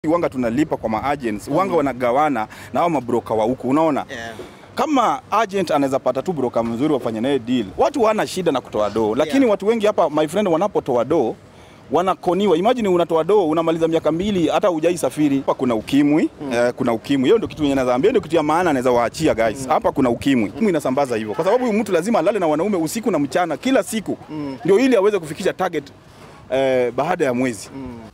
wanga tunalipa kwa maagents wanga wanagawana na hao mabroka wa huku unaona Yeah. kama agent anaweza pata tu broker mzuri wafanye naye deal, watu wana shida na kutoa doo, lakini Yeah. watu wengi hapa my friend, wanapotoa doo wanakoniwa. Imagine unatoa doo unamaliza miaka mbili hata hujai safiri. Hapa kuna ukimwi eh, kuna ukimwi. Hiyo ndio kitu yenye naweza ambia, ndio kitu ya maana anaweza waachia guys. Hapa kuna ukimwi. Ukimwi inasambaza hivyo, kwa sababu huyu mtu lazima alale na wanaume usiku na mchana kila siku, ndio ili aweze kufikisha target eh, baada ya mwezi.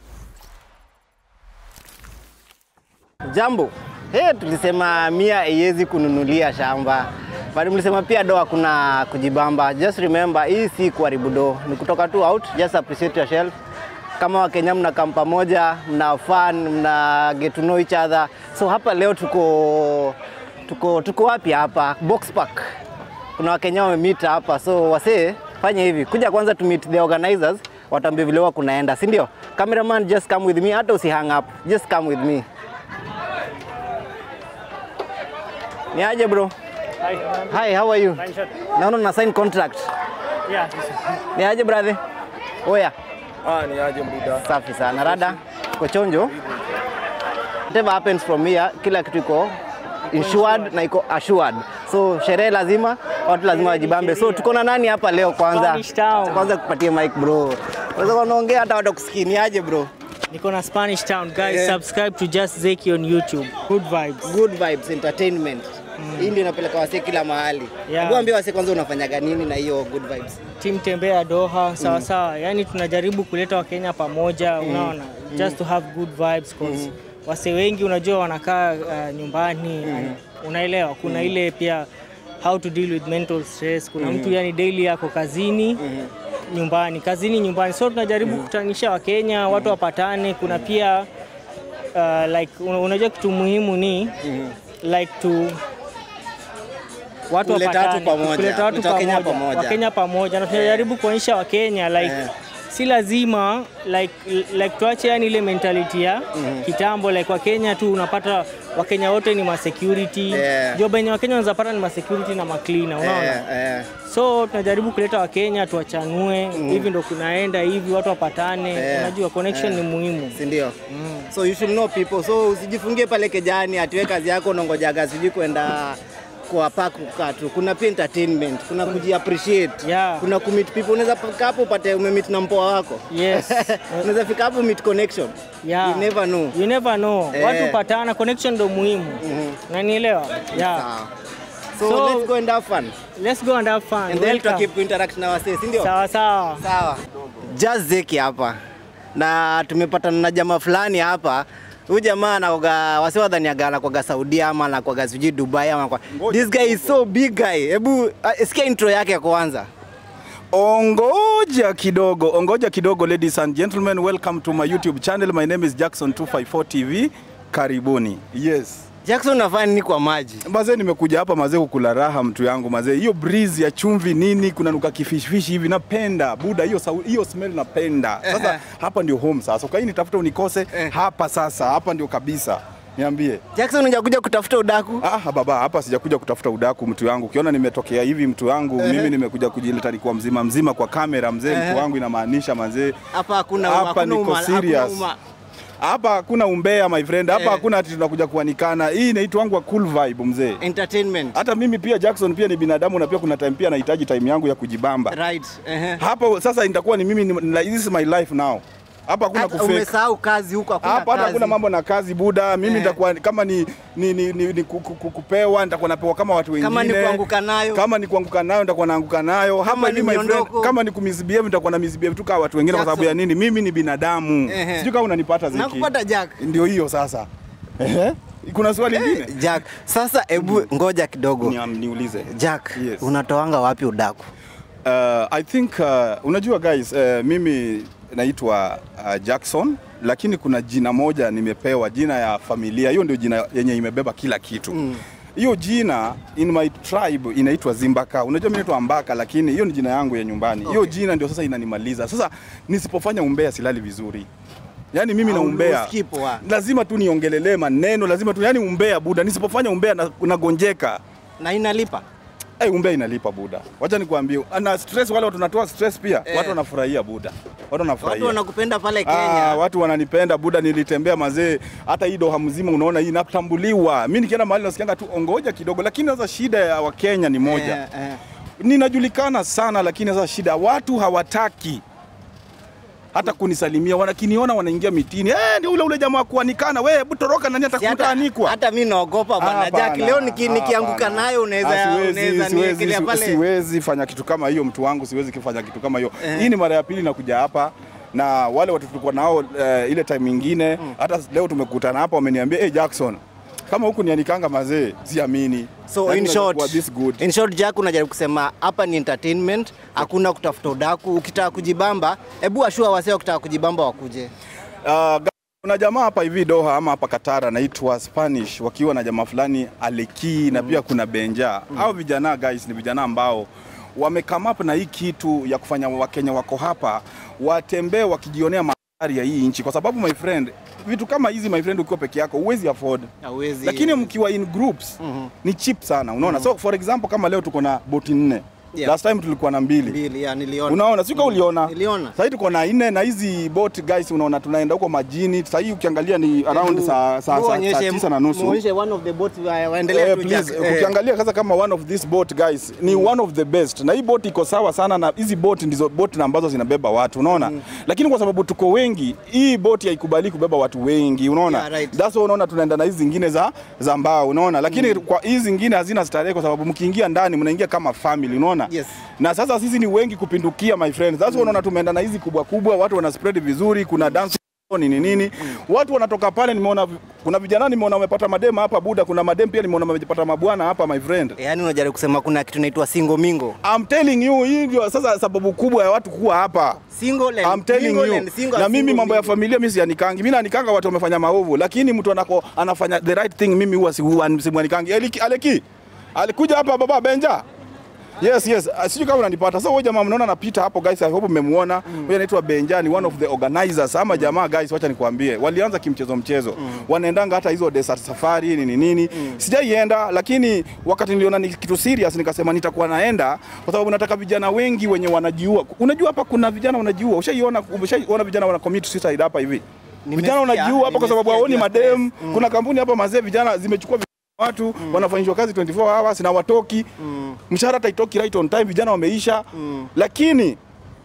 Jambo. Hey, tulisema mia haiwezi kununulia shamba. Bali mlisema pia doa kuna kujibamba. Just remember hii si kuharibu do. Ni kutoka tu out, just appreciate yourself. Kama Wakenya mnakaa pamoja, mna fun, mna get to know each other. So hapa leo tuko tuko tuko wapi hapa? Box Park. Kuna Wakenya wamemeet hapa. So wasee, fanya hivi. Kuja kwanza to meet the organizers, wataambia vile huwa kunaenda, si ndio? Cameraman just come with me, hata usi hang up. Just come with me. Ni aje bro? Hi. Hi, how are you? Fine, sir. Naona una sign contract. Yeah. Ni aje brother? Oya, Ah, ni aje mbuda. safi sana. Rada, uko chonjo? Whatever happens from here, kila kitu iko insured na iko assured. So sherehe lazima, watu lazima wajibambe. So tuko na nani hapa leo kwanza? Spanish Town. Kwanza kupatie mic bro. Unaweza kuongea hata watu kusikia. Ni aje bro? Niko na Spanish Town. Guys, Yeah. subscribe to Just Zeki on YouTube. Good vibes. Good Vibes Entertainment. Hii ndio inapeleka wasee kila mahali. Yeah. Hebu ambia wasee kwanza unafanyaga nini na hiyo Good Vibes? Team tembea Doha, sawa sawa. Yani tunajaribu kuleta Wakenya pamoja, unaona? Just to have good vibes cause wase wengi unajua wanakaa uh, nyumbani. Unaelewa? Kuna ile pia how to deal with mental stress. Kuna mtu yani daily yako kazini nyumbani, kazini nyumbani. So tunajaribu kukutanisha Wakenya, watu wapatane. Kuna pia uh, like una- unajua kitu muhimu ni like to watu Kuleta watu wapatane, pamoja, kuleta watu kuleta Wakenya pamoja, pamoja. Wakenya pamoja, na tunajaribu kuonyesha Wakenya like Eh. si lazima like, like tuache yani ile mentality ya kitambo like Wakenya tu unapata Wakenya wote ni ma security Yeah. job yenye Wakenya wanaweza pata ni ma security na ma cleaner unaona Eh, eh. so tunajaribu kuleta Wakenya tuwachanue hivi ndo kunaenda hivi watu wapatane Yeah. unajua connection Yeah. ni muhimu si ndio? So you should know people. So usijifungie pale kejani atiwe kazi yako unangojaga sijui kwenda kwa park kukaa tu. Kuna pia entertainment, kuna kuji appreciate. Yeah. Kuna kumeet people. Unaweza fika hapo upate umemeet na mpoa wako. Yes. Unaweza fika hapo meet connection. Yeah. You never know. You never know. Eh. Watu patana, connection ndo muhimu. Unanielewa? Yeah. Sawa. So, So- let's go and have fun. Let's go and have fun. And then Welcome. tuta keep interact na wasee, si ndio? Sawa sawa. Sawa. Just Zeki hapa na tumepatana na jamaa fulani hapa. Huyu jamaa anakoga wasi wadhaniaga anakoga Saudia ama anakoga sijui Dubai ama kwa. This guy is so big guy. Hebu uh, sikia intro yake kwanza. Ongoja kidogo, ongoja kidogo ladies and gentlemen, welcome to my YouTube channel. My name is Jackson 254 TV. Karibuni. Yes. Jackson unafanya nini kwa maji? Mazee nimekuja hapa mazee kukula raha mtu yangu mazee. Hiyo breeze ya chumvi nini kuna nuka kifishfishi hivi napenda. Buda hiyo sau- hiyo smell napenda. Sasa hapa ndio home sasa. Ukai nitafuta unikose hapa sasa. Hapa ndio kabisa. Niambie. Jackson unakuja kutafuta udaku? Ah, baba hapa sijakuja kutafuta udaku mtu yangu. Ukiona nimetokea hivi mtu yangu, mimi nimekuja kujileta nikuwa mzima mzima kwa kamera mzee mtu wangu inamaanisha mazee. Hapa hakuna Hapa hakuna niko uma- hakuna serious. uma- Hapa hakuna umbea my friend. Hapa Eh. hakuna ati tunakuja kuanikana. Hii inaitwa cool vibe mzee. Entertainment. Hata mimi pia Jackson pia ni binadamu na pia kuna time pia nahitaji time yangu ya kujibamba. Right. Ehe. Hapa sasa itakuwa ni mimi ni, ni, this is my life now. Hapa hakuna Hata kufake. Umesahau kazi huko hakuna Hapa hata kazi. hakuna mambo na kazi buda. Mimi Eh. nitakuwa kama ni, ni, ni, ni, ni ku- ku- ku- kupewa nitakuwa napewa kama watu wengine. Kama ni kuanguka nayo. Kama ni kuanguka nayo nitakuwa naanguka nayo. Hapa Kama hivi ni my friend, miondoko. kama ni kumisbehave nitakuwa na misbehave tu kama watu wengine kwa sababu ya Jackson. nini? Mimi ni binadamu. Ehe. Sijui kama unanipata Zeki. Nakupata Jack. Ndio hiyo sasa. Ehe. Kuna swali lingine? Jack, sasa hebu ngoja kidogo. Ni- Niulize. Jack, Yes. unatoanga wapi udaku? Uh, I think uh, unajua guys uh, mimi naitwa uh, Jackson lakini kuna jina moja nimepewa, jina ya familia. Hiyo ndio jina yenye imebeba kila kitu hiyo jina in my tribe inaitwa Zimbaka. Unajua mimi naitwa Mbaka, lakini hiyo ni jina yangu ya nyumbani. Hiyo Okay. jina ndio sasa inanimaliza. Sasa nisipofanya umbea silali vizuri. Yaani mimi na Au umbea usikii poa. lazima tu niongelelee maneno, lazima tu yani umbea buda, nisipofanya umbea na- nagonjeka. Na inalipa? Hey, umbea inalipa buda. Wacha nikwambie. Na stress wale watu tunatoa stress pia. Watu wanafurahia buda. Watu wanafurahia. Watu wanakupenda pale Ah, Kenya. watu wananipenda buda, nilitembea mazee, hata hii doha mzima unaona hii natambuliwa. Mimi nikienda mahali nasikianga tu ongoja kidogo, lakini sasa shida ya Wakenya ni moja Eh, eh. ninajulikana sana, lakini sasa shida watu hawataki hata kunisalimia, wanakiniona wanaingia mitini, eh, ndio ule ule jamaa wa kuanikana, wewe hebu toroka, nani Si hata, atakutaanikwa? hata mi naogopa bwana Hapana, Jack. Leo niki, nikianguka hapana. nayo unaweza Ah, siwezi, unaweza siwezi, niekelea si- pale. siwezi fanya kitu kama hiyo, mtu wangu, siwezi kufanya kitu kama hiyo. Hii ni mara ya pili nakuja hapa na wale watu tulikuwa nao eh, ile time nyingine, hata leo tumekutana hapa, wameniambia hey, Jackson kama huku nianikanga mazee, siamini. So Yaani in unaweza short, kuwa this good. in short Jack, unajaribu kusema hapa ni entertainment, hakuna kutafuta udaku. Ukitaka kujibamba, hebu ashua wasee wakitaka kujibamba wakuje. Uh, ga- kuna jamaa hapa hivi Doha ama hapa Qatar anaitwa Spanish wakiwa na jamaa fulani Aleki na pia kuna Benja. Hao vijana guys ni vijana ambao wame come up na hii kitu ya kufanya Wakenya wako hapa watembee wakijionea mandhari ya hii nchi, kwa sababu my friend, vitu kama hizi my friend, ukiwa peke yako huwezi afford Hauwezi. lakini mkiwa in groups ni cheap sana, unaona. So for example kama leo tuko na boti nne Yeah. last time tulikuwa na mbili mbili ya niliona. Unaona, sika uliona? Niliona. Sasa tuko na nne na hizi boat guys, unaona tunaenda huko majini. Sasa hii ukiangalia ni around saa saa saa- saa tisa na nusu. Muonyeshe one of the boats wa- waendelee Eh, tu please, Jack. Eh. ukiangalia sasa kama one of this boat guys ni one of the best, na hii boat iko sawa sana, na hizi boat ndizo boat na ambazo zinabeba watu, unaona lakini kwa sababu tuko wengi, hii boat haikubali kubeba watu wengi, unaona Yeah, right. that's why unaona tunaenda na hizi zingine za za mbao, unaona lakini kwa hizi zingine hazina starehe, kwa sababu mkiingia ndani mnaingia kama family, unaona Yes. na sasa sisi ni wengi kupindukia my friends. That's why unaona tumeenda na hizi kubwa kubwa, watu wana spread vizuri, kuna dance nini nini, watu wanatoka pale. Nimeona vi- kuna vijana nimeona wamepata madema hapa Buda, kuna madem pia nimeona wamepata mabwana hapa my friend. Yaani unajaribu kusema kuna kitu inaitwa single mingo. I'm telling you, hii ndio sasa sababu kubwa ya watu kuwa hapa. Single and I'm telling mingle you. and single Na and mimi single mambo ya mingle. familia mimi sianikangi. Mimi nanikanga watu wamefanya maovu, lakini mtu anako anafanya the right thing, mimi huwa si huwa simwanikangi. Aleki, Aleki. Alikuja hapa baba Benja. Yes, yes. Uh, Sijui kama unanipata. Sasa huyo jamaa mnaona anapita hapo guys, I hope mmemuona. Huyo anaitwa Benja, ni one of the organizers ama jamaa guys, wacha nikwambie. Walianza kimchezo mchezo. Wanaendanga hata hizo desert safari nini nini. Sijaienda lakini wakati niliona ni kitu serious nikasema nitakuwa naenda kwa sababu nataka vijana wengi wenye wanajiua. Unajua hapa kuna vijana wanajiua. Ushaiona umeshaiona vijana wana commit suicide hapa hivi. Nimesikia, Vijana wanajiua hapa kwa sababu nimesikia haoni juu ya madem. Kuna kampuni hapa mazee vijana zimechukua watu wanafanyishwa kazi 24 hours na watoki mshahara hata itoki right on time, vijana wameisha. Lakini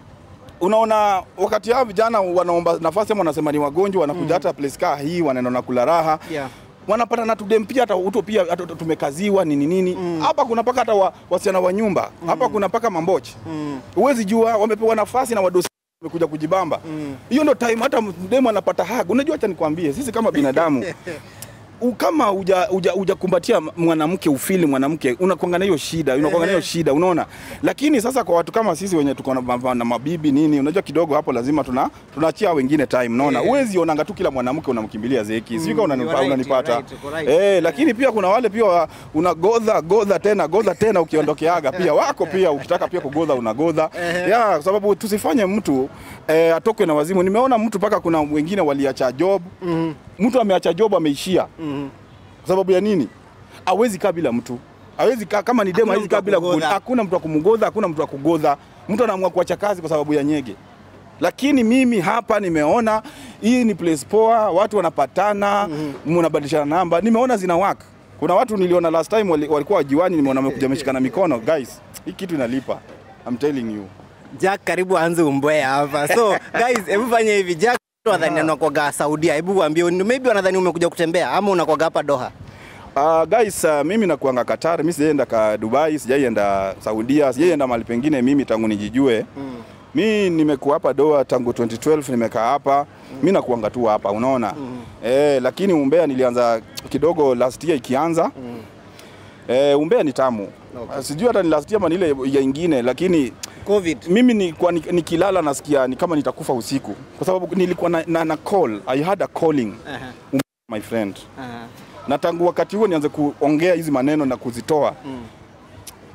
unaona wakati hao vijana wanaomba nafasi ama wanasema ni wagonjwa, wanakuja hata place kaa hii, wanaenda na kula raha Yeah. wanapata na tudem pia hata uto pia hata tumekaziwa nini nini hapa kuna paka hata wa, wasichana wa nyumba hapa kuna paka mambochi huwezi jua wamepewa nafasi na wadosi wamekuja kujibamba hiyo ndo time hata mdemu anapata hag unajua acha nikwambie sisi kama binadamu u- kama uja, uja, ujakumbatia mwanamke ufili mwanamke unakuanga na hiyo shida unakuanga na hiyo shida unaona lakini sasa kwa watu kama sisi wenye tuko na, ma- na mabibi nini unajua kidogo hapo lazima tuna tunaachia wengine time unaona Yeah. huwezi onanga tu kila mwanamke unamkimbilia zeki sijui kama you unanipa- are right, unanipata you are right, you are right. eh lakini pia kuna wale pia wa- unagodha godha tena godha tena ukiondokeaga pia wako pia ukitaka pia kugodha unagodha ya kwa sababu tusifanye mtu eh, atokwe na wazimu nimeona mtu paka kuna wengine waliacha job mtu ameacha job ameishia kwa sababu ya nini? Hawezi kaa bila mtu, hawezi kaa kama ni demo, Hakuna hawezi mtu wa kaa bila kugodha. kugodha. Hakuna mtu wa kumgodha, hakuna mtu wa kugodha. Mtu anaamua kuacha kazi kwa sababu ya nyege. Lakini mimi hapa nimeona hii ni place poa, watu wanapatana, mnabadilishana namba, nimeona zina work. Kuna watu niliona last time wali- walikuwa wajiwani, nimeona wamekuja wameshikana mikono. Guys, hii kitu inalipa. I'm telling you. Jack karibu aanze umbea hapa. So guys, hebu fanya hivi. Jack wanadhani anakwaga Saudia. Hebu waambie maybe wanadhani umekuja kutembea ama unakwaga hapa Doha. Uh, guys, uh, mimi nakuanga Qatar, mimi sijaenda ka Dubai, sijaienda Saudia, sijaienda mahali pengine mimi tangu nijijue. Mm. Mi nimekuwa hapa Doha tangu 2012 nimekaa hapa. Mimi nakuanga tu hapa, unaona? Eh, lakini umbea nilianza kidogo last year ikianza. Mm. Eh, umbea ni tamu. Okay. Sijui hata ni last year ama ni ile ya ingine lakini Covid. mimi nilikuwa ni- nikilala nasikia ni kama nitakufa usiku kwa sababu nilikuwa na, na, na call. I had a calling. Aha. My friend Aha. na tangu wakati huo nianze kuongea hizi maneno na kuzitoa mm.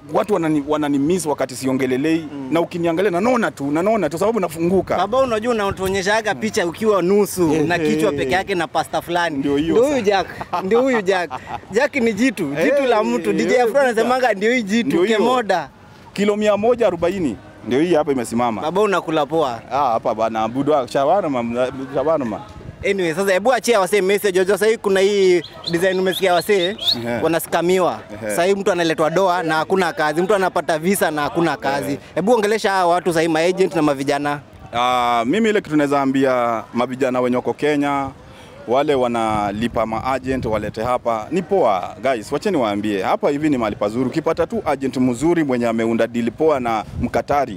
watu wanani, wananimiss wakati siongelelei na ukiniangalia nanona tu nanona tu sababu nafunguka Baba, unajua unatuonyeshaga picha ukiwa nusu na kichwa peke yake na pasta fulani. Ndio hiyo Ndio huyu sasa. Jack, ndio huyu Jack. Jack ni jitu, jitu la mtu. DJ Eh, Afro anasemanga ndio hii Ndio jitu hiyo. kemoda. kilo mia moja arobaini ndio hii hapa imesimama Baba, unakula poa. Ah, hapa bana budwa shawarma shawarma Anyway, sasa hebu achia wasee message. Unajua sasa hii kuna hii design umesikia wasee Ehe. wanaskamiwa. Ehe. Sasa hii mtu analetwa doa na hakuna kazi, mtu anapata visa na hakuna kazi. Hebu ongelesha hawa watu sasa hii maagent na mavijana. Ah, mimi ile kitu naweza ambia mavijana wenye wako Kenya wale wanalipa maagent walete hapa ni poa guys, wacheni waambie hapa hivi ni mahali pazuri. Ukipata tu agent mzuri mwenye ameunda deal poa na Mkatari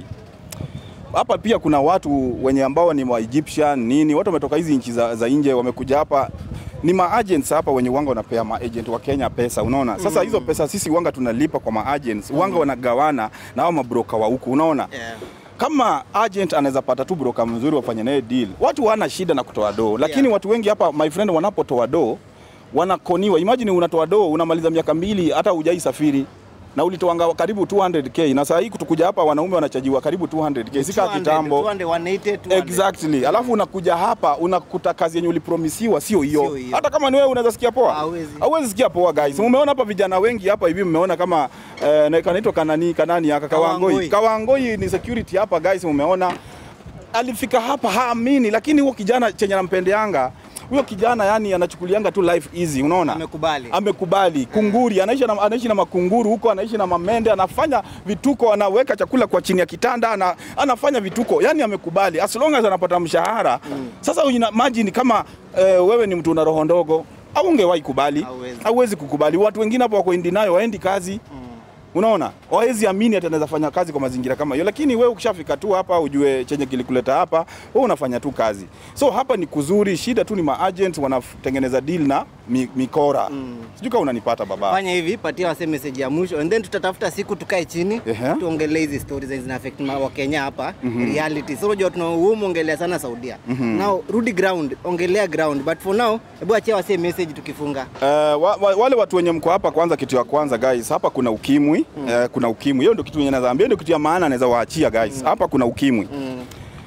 hapa pia kuna watu wenye ambao ni wa Egyptian nini, watu wametoka hizi nchi za, za nje wamekuja hapa ni maagents hapa wenye wanga wanapea maagent wa Kenya pesa, unaona sasa. Hizo pesa sisi wanga tunalipa kwa maagents, wanga wanagawana na hao mabroka wa huku, unaona kama agent anaweza pata tu broker mzuri wafanye naye deal, watu wana shida na kutoa doo, lakini Yeah. watu wengi hapa my friend, wanapotoa doo wanakoniwa. Imagine unatoa doo unamaliza miaka mbili hata hujai safiri na ulitoanga karibu 200k na saa hii kutukuja hapa wanaume wanachajiwa karibu 200k, sika 200, kitambo 200, 180, 200. Exactly. Alafu unakuja hapa unakuta kazi yenye ulipromisiwa sio Sio hiyo. hiyo. Hata kama ni wewe unaweza sikia poa. Hauwezi. Hauwezi sikia poa guys. Umeona hapa vijana wengi hapa hivi mmeona kama eh, na- kanaitwa kanani kanani aka Kawangoi. Kawangoi. Kawangoi ni security hapa guys umeona. Alifika hapa haamini lakini huo kijana chenye nampendeanga huyo kijana yani anachukulianga tu life easy unaona Amekubali. amekubali kunguri anaishi na, anaishi na makunguru huko anaishi na mamende anafanya vituko anaweka chakula kwa chini ya kitanda ana, anafanya vituko yani amekubali as long as anapata mshahara sasa imagine kama eh, wewe ni mtu una roho ndogo au ungewahi kubali Hauwezi. hauwezi kukubali watu wengine hapo wako indi nayo waendi kazi Unaona, hawezi amini ati anaweza fanya kazi kwa mazingira kama hiyo, lakini wewe ukishafika tu hapa ujue chenye kilikuleta hapa, wewe unafanya tu kazi. So hapa ni kuzuri, shida tu ni maagent wanatengeneza deal na mi, mikora mm. Sijui kama unanipata baba. Fanya hivi, patia wase message ya mwisho and then tutatafuta siku tukae chini Ehe. tuongelee hizi stories zenye zina affect ma- wa Kenya hapa reality. So unajua tuna humu ongelea sana Saudia. Now rudi ground, ongelea ground but for now hebu achia wase message tukifunga. Uh, wa, wa, wale watu wenye mko hapa, kwanza kitu ya kwanza guys, hapa kuna ukimwi mm. uh, kuna ukimwi. Hiyo ndio kitu yenye naweza ambia, ndio kitu ya maana naweza waachia guys. Hapa kuna ukimwi Mm.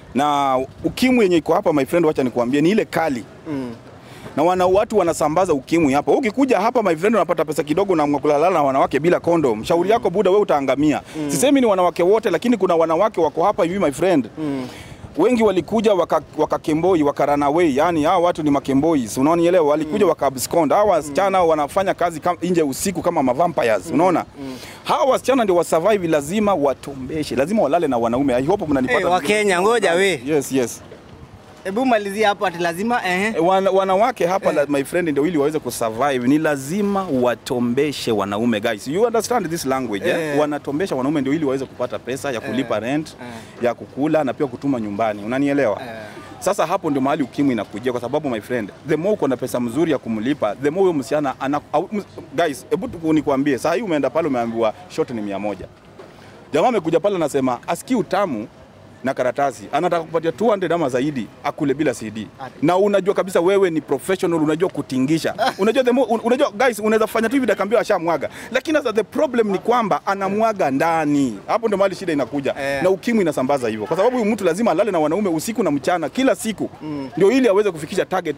na ukimwi yenye iko hapa my friend, wacha nikuambie ni ile kali Mm. na wana watu wanasambaza ukimwi hapa. Wewe Ukikuja hapa my friend, unapata pesa kidogo na kulala na wanawake bila kondom. Shauri yako buda, wewe utaangamia. Sisemi ni wanawake wote, lakini kuna wanawake wako hapa hivi my friend Mm. wengi walikuja waka, wakakemboi waka run away, yani hawa watu ni makembois, unaonielewa? Walikuja waka abscond. Hawa wasichana wanafanya kazi kam, nje usiku kama mavampires, unaona? Hawa wasichana ndio wasurvive, lazima watombeshe, lazima walale na wanaume. I hope mnanipata. Hey, wa Kenya ngoja we. Yes, yes. Hebu malizia hapo ati lazima ehe. E, Wana, wanawake hapa la, my friend ndio ili waweze kusurvive ni lazima watombeshe wanaume guys you understand this language eh? Eh. wanatombesha wanaume ndio ili waweze kupata pesa ya kulipa rent eh. ya kukula na pia kutuma nyumbani unanielewa Eh. sasa hapo ndio mahali ukimwi inakujia kwa sababu my friend the more uko na pesa mzuri ya kumlipa the more huyo msichana ana au, ms- guys hebu tu nikwambie saa hii umeenda pale umeambiwa short ni mia moja jamaa amekuja pale anasema asikii utamu na karatasi anataka kupatia 200 ama zaidi akule bila CD na unajua kabisa wewe ni professional unajua kutingisha unajua the more, un- unajua guys unaweza fanya tu hivi dakambia ashamwaga lakini sasa the problem ni kwamba anamwaga ndani hapo ndio mahali shida inakuja Eh. na ukimwi inasambaza hivyo kwa sababu huyu mtu lazima alale na wanaume usiku na mchana kila siku ndio ili aweze kufikisha target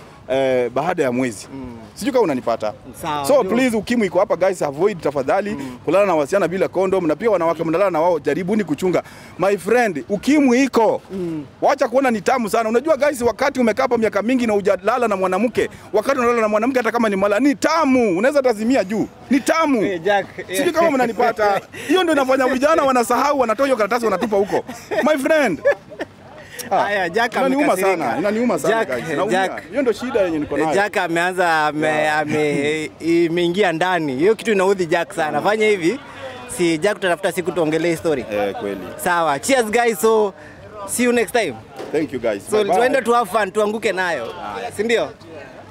eh, baada ya mwezi sijui kama unanipata Sawa, so ndio. please ukimwi iko hapa guys avoid tafadhali kulala na wasichana bila condom na pia wanawake mnalala na wao jaribuni kuchunga my friend ukimwi iko wacha kuona ni tamu sana unajua guys wakati umekaa hapa miaka mingi na hujalala na mwanamke wakati unalala na mwanamke hata kama ni mala ni tamu unaweza tazimia juu ni tamu Eh, Jack. sijui kama mnanipata hiyo ndio inafanya vijana wanasahau wanatoa hiyo karatasi wanatupa huko my friend Haya, Jack inaniuma amekasirika. sana inaniuma sana Jack, guys Naumia. Jack. hiyo ndio shida yenye niko nayo Jack ameanza ame, ame, imeingia ndani. Hiyo kitu inaudhi Jack sana. Fanya hivi. Si Jack tutatafuta siku tuongelee hii story. eh kweli Sawa. Cheers guys. So see you next time. thank you guys So Bye bye. tuende tu have fun tuanguke nayo. Si ndio?